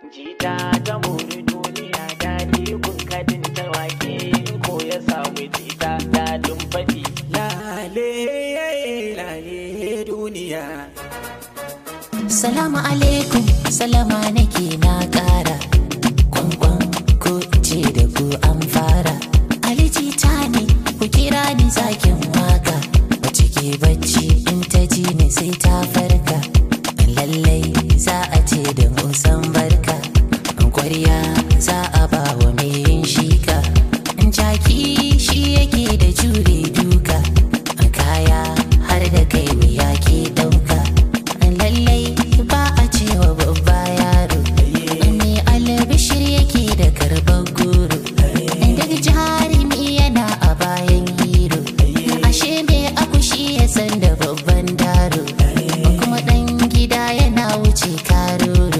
jita ta muri duniya daɗi kun kadin ta wake ko ya samu jita daɗin faɗi lale lale duniya Salamu alaikum, salama nake na ƙara. Kwankwan ko ce da ku an fara. Aliji ta ne, ku kira ni zakin waka. Wace ke bacci in ta ji ni sai ta farka. Lallai za a ce da musan barka. Kwarya za a ba wa mai yin shika. Jaki shi yake da jure duka. Kaya har da kai wuya ke ɗauka. lallai ba a cewa babba yaro me albishir yake da karɓar goro daga jarumi yana a bayan hiro ashe me akushi ya san da babban daro kuma ɗan gida yana wuce karoro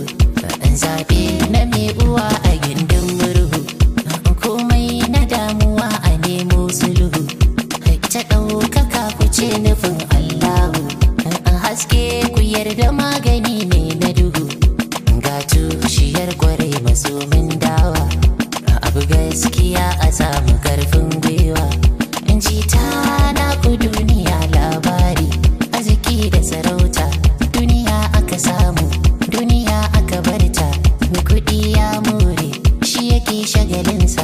zaɓe na mai uwa a gindin murhu komai na damuwa a nemo sulhu ta ɗaukaka ku ce nufin allahu haske ku yarda magani ne na duhu ga tushiyar kwarai masomin dawa abu gaskiya a samu karfin gwiwa in ji ta na ku duniya labari arziki da sarauta duniya aka samu duniya aka barta mai kuɗi ya more shi yake shagalinsa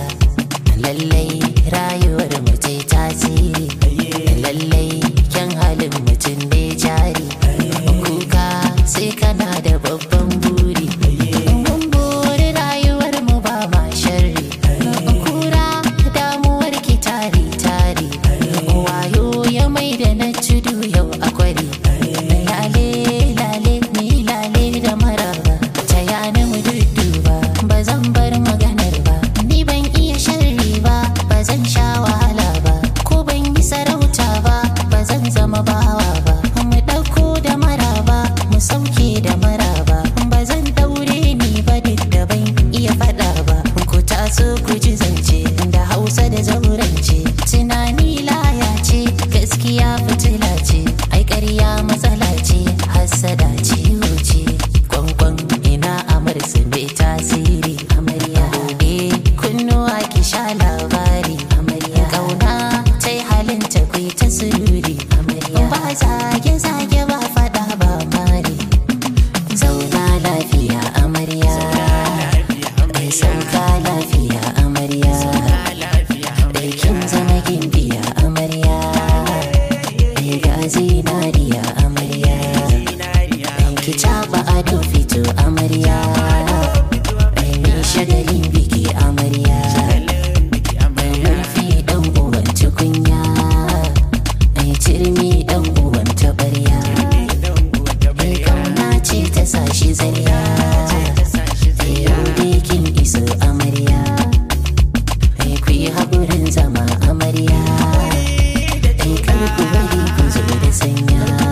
lallai rayuwar mutai tasiri lallai kyan halin mutum ne jari kuka sai kana da babban buri mun buri rayuwar mu ba ma sharri kura damuwar ki tari tari wayo ya mai da na tudu yau akwari lale lale ni lale da maraba ta yana mu dudduba ba zan bar maganar ba ni ban iya sharri ba ba zan sha wahala ba ko ban yi sarauta ba ba zan zama bawa ba mu ɗauko da maraba mu sauke da maraba ba zan daure ni ba duk da ban iya faɗa ba ku taso ku ji zance da hausa da zaurance tunani laya ce gaskiya fitila ce ai ƙarya matsala ce hassada ciwo ce kwankwan ina amarsu mai tasiri amarya buɗe kunnuwa ki sha labari amarya ƙauna ta yi halinta ku yi ta sururi amarya ba zage zage ba faɗa ba mari zauna lafiya amarya ai sauka lafiya amarya aikin zama gimbiya amarya ai ga zinariya amarya ki taɓa ado fito amarya ai mi shagalin biki amarya ai murfi ɗan uwan tukunya ai turmi ɗan uwan taɓarya ai kauna ce ta sashi zarya ai yau dai kin iso amarya ai ku yi haƙurin zama amarya ai kar ku bari ku zo da sanya